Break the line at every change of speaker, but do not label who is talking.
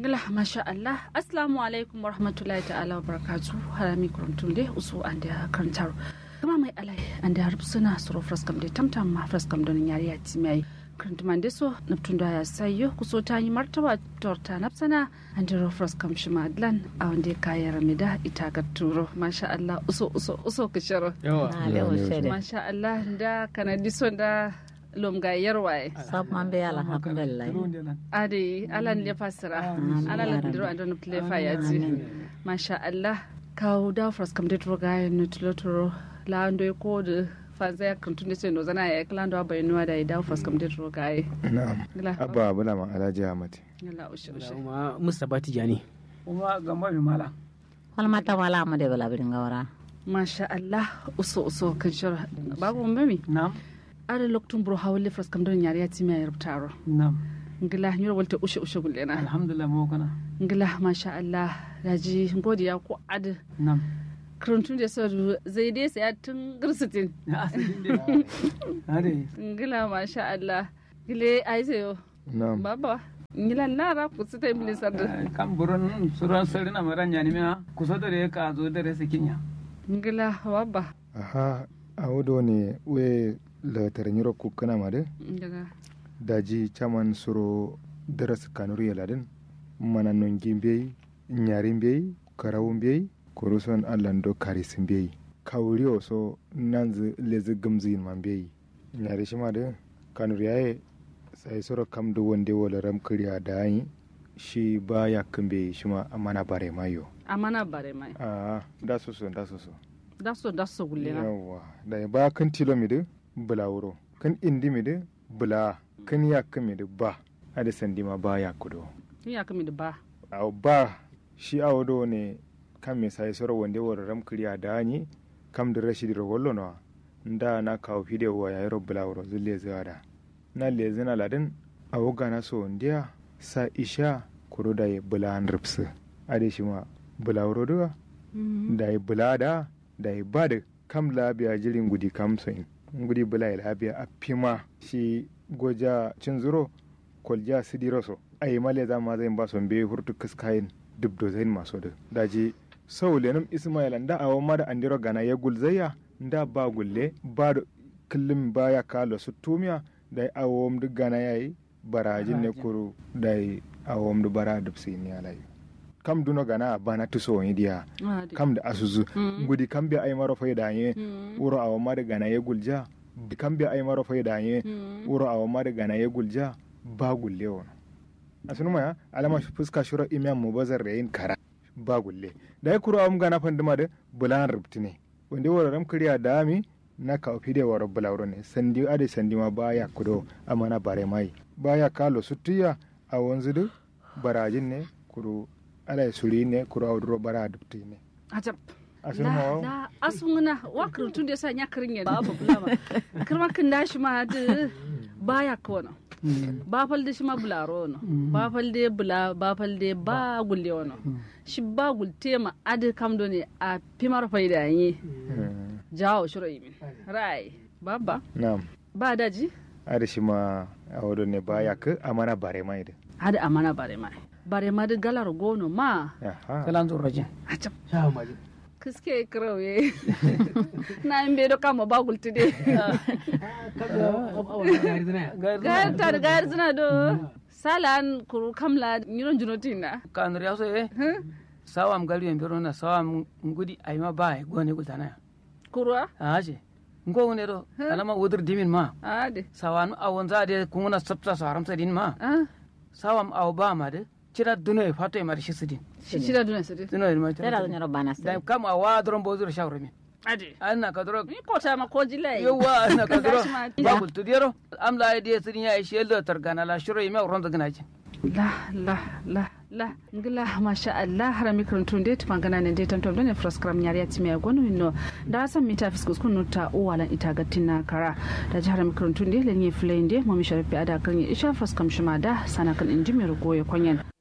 ngala masha Allah assalamu alaikum warahmatullahi ta'ala wa barakatu harami kuruntum de usu ande karantar kama mai alai ande harb suna suro fraskam de tamtam ma fraskam don yari ya timai karantuman de so naptun da ya sayo kuso ta yi martaba torta napsana ande ro fraskam shima adlan a wande kaya ramida ita ga turo masha Allah uso uso uso kisharo
yawa
masha Allah da kanadi so da lomga yarwaye
sab man be alhamdulillah
ade alan le fasira ala la ndiro andon ple fayati masha Allah kawo da fras kam de troga no tlotoro la ando ko de faza ya kan tunde no zana ya klando abai no da da fras kam de troga ai
na'am abba bula ma alhaji ahmad
Allah ushe ushe
kuma Mustapha Tijani
kuma gamba mai mala
wal mata wala ma de bala birin gawara
masha Allah uso uso kan shara babu mami
na'am
ada loktun bro hawle fras kam don yari ya timi ya rubtaro
na'am
ngila nyoro walta ushe ushe gullena
alhamdulillah mo kana
ngila masha Allah daji godiya ko ad
na'am
karantun da sau zai dai saya tun girsitin
ya asalin dai ade
ngila masha Allah gile ai sayo
na'am
baba ngila lara ku su ta imli sarda
kam buron suran sarina maran yani ma kusa da ka zo da rasa kinya
ngila baba
aha a wudo ne we la taranyiro ku kana ma de
daga
daji chaman suro daras kanuri yaladin mana nongin beyi nyarin beyi karawun beyi kuruson allan do karisin beyi kawuri so nanzu lezi gamzin man beyi nyari shima de kanuri yaye sai suro kam do wonde wala ram kriya da yi shi ba ya kambe shima amana bare mayo
amana bare mai
a da so so da so so
da so da so gullena
yawa da ba kan tilo mi de bula wuro kan indi mi de bula kan ya kami de ba ada sandi ma ba ya kudo
ni ya kami da ba
a ba shi a wado ne kan me sai soro wonde woro ram kriya da ni kam da rashidi ro wollo no nda na kawo fide wa ya ro bula wuro zulle zada na le zina ladin a woga na so ndiya sa isha kuro da ya bula an ripsu ade shi ma bula wuro do da ya bula da da ya ba da kam labiya jirin gudi kam so in gudi bula ya labiya a fima shi goja cin zuro kolja sidiro so ai male za ma zai ba son be hurtu kaskayin duk do zain maso da daji sau lenum ismail da awo ma da andiro gana ya gulzaya da ba gulle ba da kullum baya kalo su tumiya da awo duk gana yayi barajin ne kuru da awo duk bara duk sai ni alai kam duno gana bana tuso wani diya kam da asuzu gudi kam bi ai maro fayda ye wuro awo ma da gana ya gulja kam bi ai maro fayda ye wuro awo ma da gana ya gulja ba gulle wani a sunu maya alama fuska shura imiyan mu bazar da yin kara ba gulle da ya kuro am gana fanduma da bulan rubti ne wanda wara ram kriya da mi na ka ofi da wara bulawro ne sandi ade sandi ma baya kudo amana bare mai baya kalo sutiya a wanzu da barajin ne kuro ala suri ne kuro auduro bara dubti ne
ajab
a sunu ma
la asunguna wa karantun da sa nya karin ya babu bulama kirma kin dashi ma da baya kona ba falde shi ma bularo no ba falde bula ba falde ba gulle wono shi ba gulte ma ade kam do ne a pimar faida yi jawo shiro yimin rai baba
na'am
ba daji
ada shi ma a wado ne baya ka amana bare mai da
ade amana bare ma bare ma da galar gono ma
aha
kalan zo rajin
acap
sha maji
kiske krauye na in be do kama ba gulte de gayar ta da gayar zina do salan kuru kamla nyiron junotina
kanur ya so eh sawam gari en birona sawam ngudi ayma ba e gone gultana
kurwa
aje ngo ne do alama wodur dimin ma
ade
sawan awon za de kunguna sabta saram sadin ma
ah
sawam aw ba ma de cira duno e fato e mar shisidin
shi shida duna sade
duno e ma
tera da nyoro bana
da
sai
kam awa dron bozur shawre min
ade
anna ka dro
ni kota ma ko jilai
yawa anna ka dro
Gashi ma-
ba gul tudiyaro am la de sidin ya ishe lo targana la shuro e me ronda gnaji
la la la la ngila masha Allah harami karantun dai tuman gana ne dai tantom ne froskram nyari ya timi agonu no da san mita fiskus kun ta uwalan ita gatin na kara da jihar mi karantun dai lenye flende mo mi sharafi ada kan ya isha froskam shima da sana kan inji mi rugo ya kwanyan